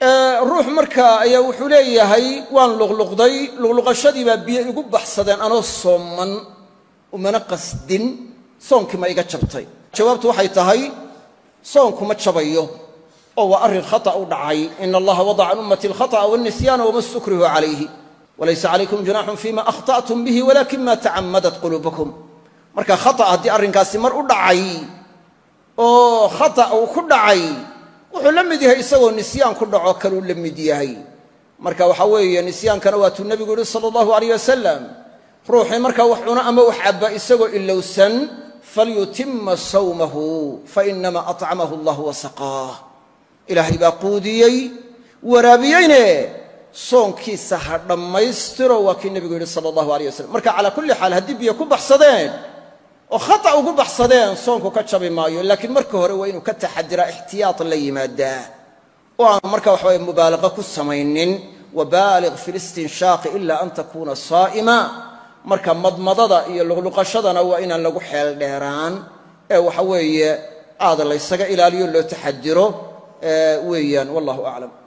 ruux markaa ayaa wuxuu leeyahay waan luqluqday luqluqashadii baa biyo igu baxsadeen anoo sooman umana qasdin soonkii ma iga jabtay jawaabtu waxay tahay soonku ma jabayo oo waa arrin khata u dhacay ina allaha wadaca can ummati alkhata'a walnisyaana wama stukrihu calayhi walaysa calaykum junaaxun fima akhta'tum bihi walakin ma tacammadat quluubukum marka khata haddii arrinkaasi mar u dhacay oo khata uu ku dhacay wuxuu la mid yahay isagoo nisyaan ku dhaco kaluu la mid yahay marka waxaa weeye nisyaankana waatuu nebigu yihi sala allahu alayh wasalam ruuxii markaa wax cuno ama wax cabba isagoo ilowsan falyutima sawmahu fainama acamahu allah wasaqaah ilaahay baa quudiyey waraabiyeyne soonkiisa ha dhammaystiro waa kii nebigu yidhi sala allahu alayh wasalam marka calaa kulli xaal haddii biyo ku baxsadeen oo khata ugu baxsadeen soonku ka jabi maayo laakiin marka hore waa inuu ka taxadiraa ixtiyaad la yimaadaa oo aan marka waxaweye mubaalaqa ku samaynin wabaaliq fi listinshaaqi ila an takuuna saa'ima marka madmadada iyo luqluqashadana waa inaan lagu xeel dheeraan ee waxa weeye aada laysaga ilaaliyo loo taxadiro weeyaan wallahu aclam